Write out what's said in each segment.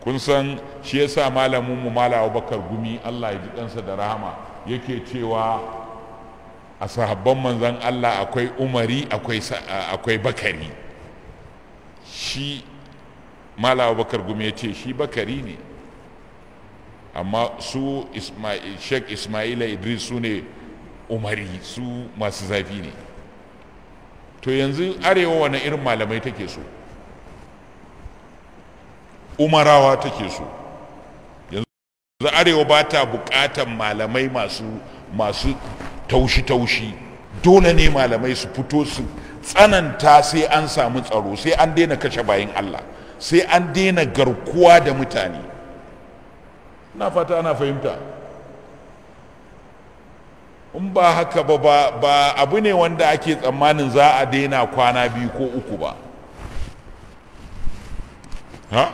kun san shi yasa malamin mu mala abubakar gumi allah ya ji kansa da rahama yake cewa a sahabban manzan allah akwai umari akwai bakari shi mala abubakar gumi ya ce shi bakari ne amma su sheikh ismaila idris su ne umari su masu zafi ne to yanzu arewa wani irin malamai take so umarawa take so yanzu arewa ba ta bukatan malamai masu masu taushi-taushi dole ne malamai su fito su tsananta sai an samu tsaro sai an daina kashe bayan allah sai an daina garkuwa da mutane na fata ana fahimta in ba haka ba ba abu ne wanda ake tsammanin za a daina kwana biyu ko uku ba ha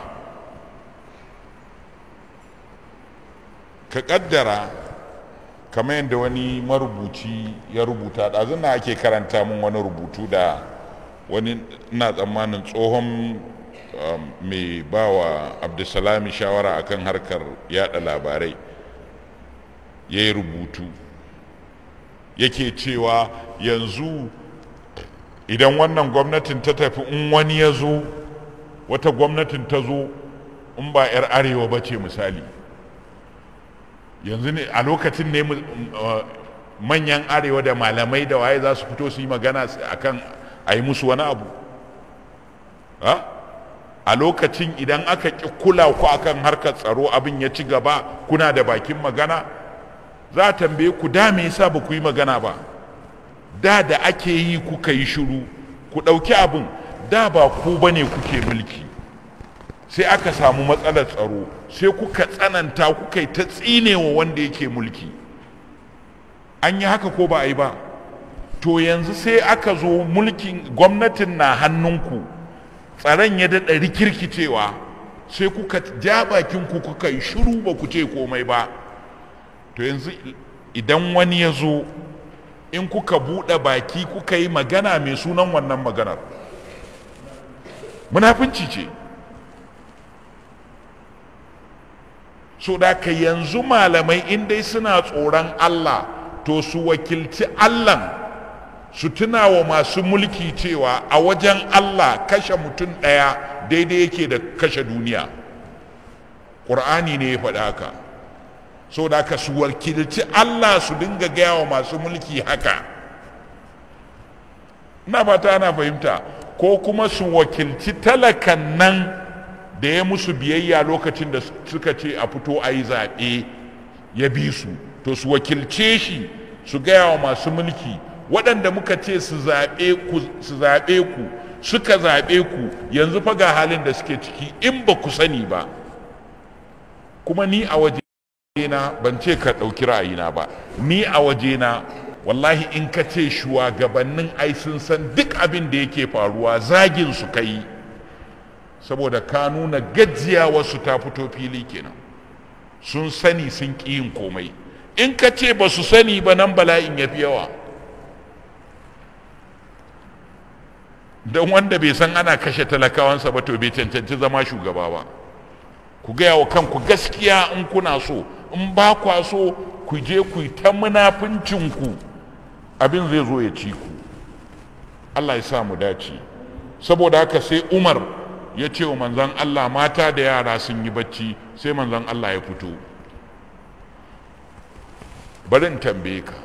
ka kaddara kamar yadda wani marubuci ya rubuta ɗazun na ake karanta min wani rubutu da wani ina tsammanin tsohon mai ba wa abdulsalami shawara akan harkar yada labarai ya yi rubutu yake cewa yanzu idan wannan gwamnatin ta tafi in wani ya zo wata gwamnatin ta zo in ba 'yar arewa ba ce misali yanzu ne a lokacin ne manyan arewa da malamai da waye za su fito su yi magana akan a yi musu wani abu a lokacin idan aka ƙi kula ku akan harkar tsaro abin ya ci gaba kuna da bakin magana za a tambaye ku da me yasa ba ku yi magana ba da da ake yi kuka yi shiru ku ɗauki abin da ba ku ba ne kuke mulki sai aka samu matsalar tsaro sai kuka tsananta kuka yi ta tsinewa wanda yake mulki an yi haka ko ba a yi ba to yanzu sai aka zo mulkin gwamnatin na hannunku tsaron ya daɗa rikirkicewa sai kuka ja bakinku kuka yi shiru ba ku ce komai ba to yanzu idan wani ya zo in kuka buɗe baki kuka yi magana mai sunan wannan maganar munafunci ce so da ka yanzu malamai in dai suna tsoron allah to su wakilci allah su tuna wa masu mulki cewa a wajen allah kashe mutum ɗaya daidai yake da kashe duniya ƙur'ani ne ya faɗa haka so da ka su wakilci Allah su dinga gaya wa masu mulki haka na fata ana fahimta ko kuma su wakilci talakan nan da ya musu biyayya lokacin da suka ce a fito a yi zaɓe ya bi su to su wakilce shi su gaya wa masu mulki waɗanda muka ce su zaɓe ku suka zaɓe ku yanzu fa ga halin da suke ciki in ba ku sani ba kuma ni a waje na ban ce ka ɗauki ra'ayina ba ni a wajena wallahi in ka ce shugabannin ai sun san duk abin da yake faruwa zagin su kai saboda ka nuna gajiya wasu ta fito fili kenan sun sani sun ƙi yin komai in ka ce ba su sani ba nan bala'in ya fi yawa don wanda bai san ana kashe talakawansa ba to bai cancanci zama shugaba ba ku gaya wa kanku gaskiya in kuna so in ba kwa so ku je ku yi ta munafincinku abin zai zo ya ci ku allah ya sa mu dace saboda haka sai umar ya ce wa manzan allah mata da yara sun yi bacci sai manzan allah ya fito bari in tambaye ka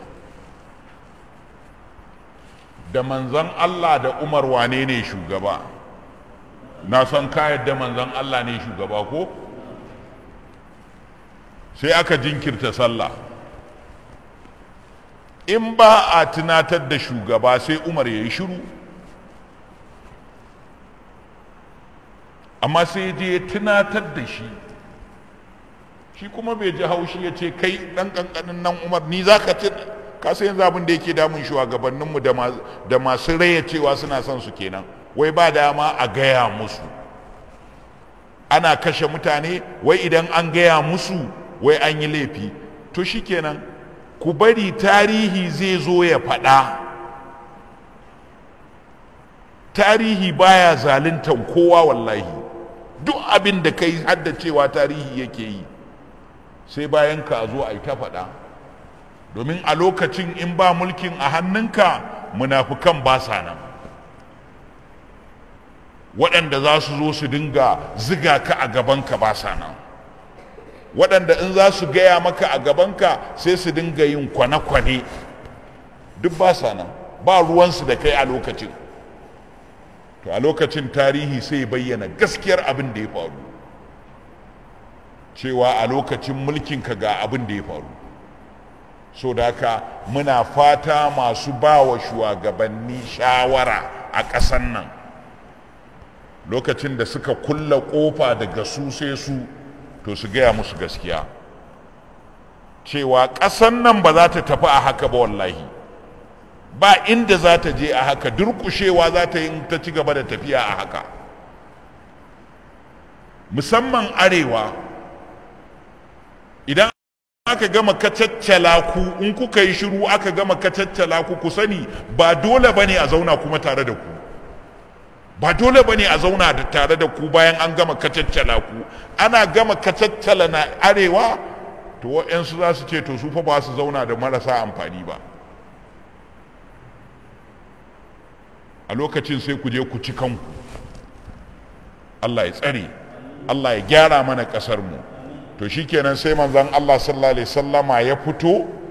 da manzan allah da umar wane ne shugaba na san ka yadda manzan allah ne shugaba ko sai aka jinkirta sallah in ba a tunatar da shugaba sai umar ya yi shiru amma sai je ya tunatar da shi shi kuma bai ji haushi ya ce kai dan kankanin nan umar ni za ka ci ka sai yanzu abin da yake damun shugabanninmu da masu raya cewa suna son su kenan wai ba dama a gaya musu ana kashe mutane wai idan an gaya musu wai an yi laifi to shikenan ku bari tarihi zai zo ya faɗa tarihi baya zaluntan kowa wallahi duk abin da kai haddacewa tarihi yake yi sai bayan ka zo a yi ta faɗa domin a lokacin in ba mulkin a hannunka munafukan ba sa nan waɗanda za su zo su dinga ziga ka a gabanka ba sa nan waɗanda in za su gaya maka a gabanka sai su dinga yin kwane-kwane duk ba sa nan ba ruwansu da kai a lokacin to a lokacin tarihi sai bayyana gaskiyar abin da ya faru cewa a lokacin mulkinka ga abin da ya faru so da haka muna fata masu ba wa shugabanni shawara a ƙasan nan lokacin da suka kulla ƙofa daga su sai su to su gaya musu gaskiya cewa ƙasan nan ba za ta tafi a haka ba wallahi ba inda za ta je a haka durƙushewa za ta yi ta ci gaba da tafiya a haka musamman arewa idan aka gama kacaccala ku in kuka yi shiru aka gama kacaccala ku ku sani ba dole bane a zauna kuma tare da ku ba dole bane a zauna da tare da ku bayan an gama kacaccala ku ana gama kacaccala na arewa to waɗansu za su ce to su fa ba su zauna da marasa amfani ba a lokacin sai ku je ku ci kanku Allah ya tsare Allah ya gyara mana ƙasar mu to shikenan sai manzon Allah sallallahu alaihi sallama ya fito